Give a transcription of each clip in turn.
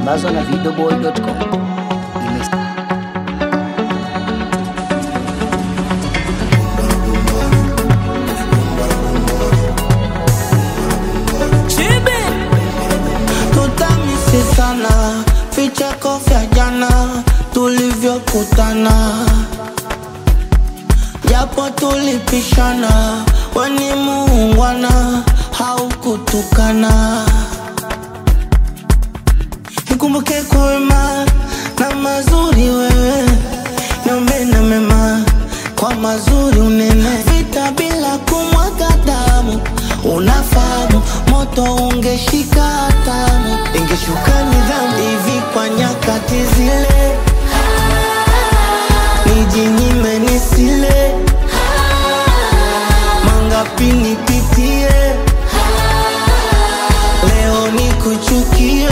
imesambazwa na videoboy.com. Imes tutamisi sana vicheko vya jana tulivyokutana japo tulipishana weni muungwana haukutukana nikumbuke kwa wema na mazuri wewe niombe na mema kwa mazuri unene vita bila kumwaga damu unafahamu moto ungeshika hatamu ingeshuka nidhamu hivi kwa nyakati zile nijinyime nisile mangapi nipitie leo nikuchukie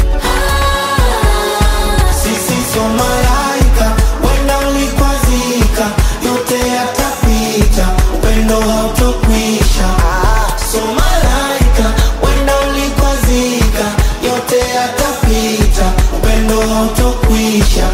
sisi so malaika wenda ulikwazika yote yatapita upendo hautokwisha so malaika wenda ulikwazika yote yatapita upendo hautokwisha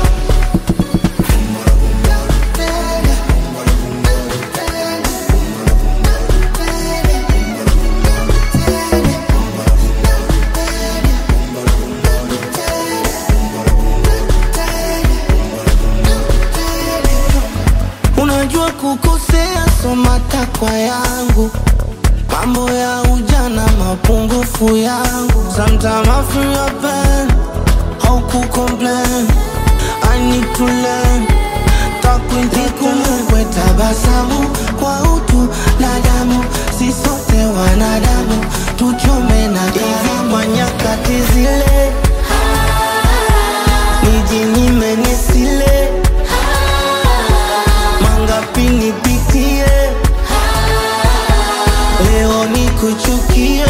unajua kukosea so matakwa yangu mambo ya ujana mapungufu yangu sometimes I feel your pain how ku complain I need to learn takwintikumbukwe tabasamu kwa utu na damu si sote wanadamu tuchome na hivi kwa nyakati zile nijinyime nisile mangapi nipitie leo nikuchukie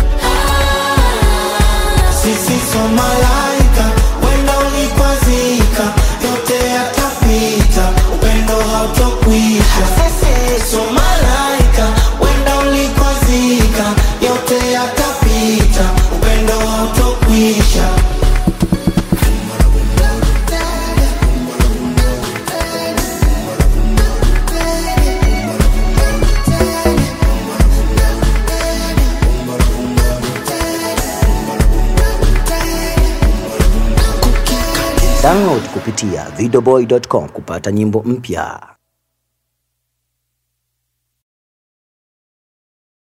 sisi so malaika wenda ulikwazika yote yatapita upendo hautokwisha so malaika wenda ulikwazika yote yatapita upendo hautokwisha download kupitia videoboy.com kupata nyimbo mpya.